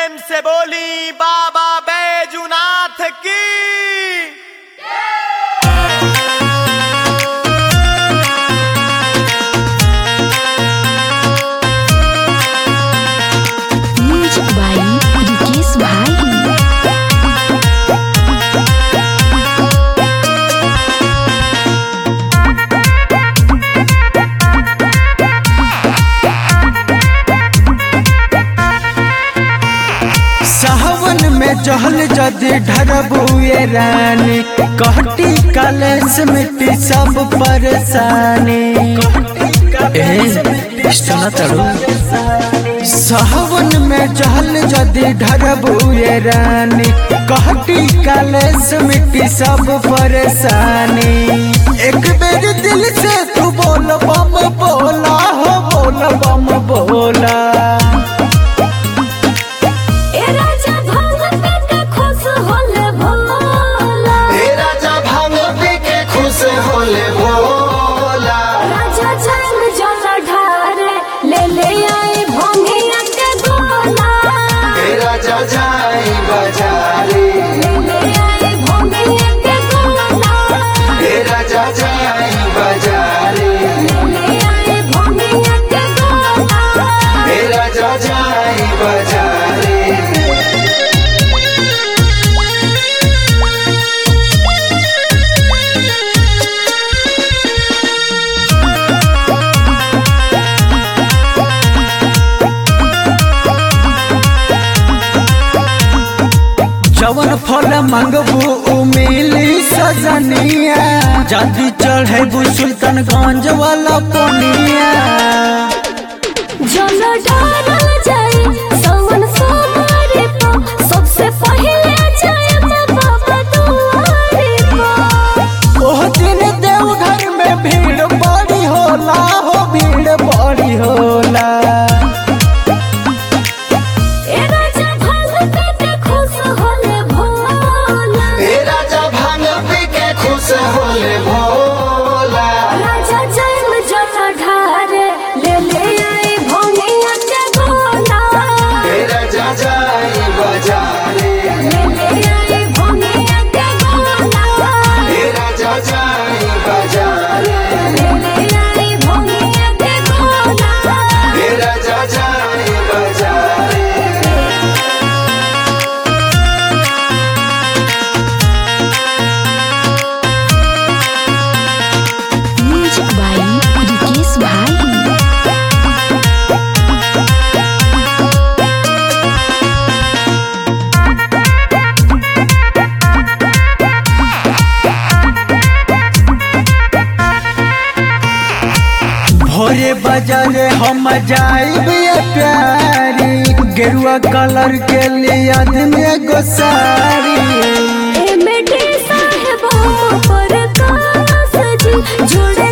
प्रेम से बोली बाबा बैजुनाथ की म्यूजिक बाई रिकेश भाई सावन में जहल जदि ढरबुए रानी कहटी कलेस मिट्टी सब परेशानी ए सुना तड़ो सावन में जहल जदि ढरबुए रानी कहटी कलेस मिट्टी सब परेशानी एक बेर दिल से तू बोल बम बोला हो बोल बम बोला ए राजा भगत का खुश होले भोला राजा भांग पी के खुश होले भोला राजा जान जल ढारे ले ले आई भोंगिया के गोला हे राजा जाई बाजारे ले ले आई भोंगिया के गोला हे राजा जाई बाजारे ले ले आई भोंगिया के गोला हे राजा जाई बाजारे जवन फल मांगबू उ मिली सजनिया जल्दी चढ़ेबू सुल्तानगंज वाला पोनिया जल ढारा जाए सवन सोमारे पा सबसे पहले जाए बाबा दुआरे पा ओह दिन देवघर में भीड़ बड़ी होला हो भीड़ बड़ी होला ए राजा भगत के खुश होले भोला हे राजा भांग पी के खुश होले भोला राजा जैन जल ढारे ले ले आई भोंगिया के गोला हे राजा जाई बाजारे ले ले आई भोंगिया के गोला हे राजा जाई बाजारे ले ले आई भोंगिया के गोला हे राजा जाई बाजारे म्यूजिक बाई रिकेश भाई भोरे बाजारे हम जाइब ये प्यारी गेरुआ कलर के लिए आदमी एगो साड़ी एमडी साहेब पर कास जी जोड़े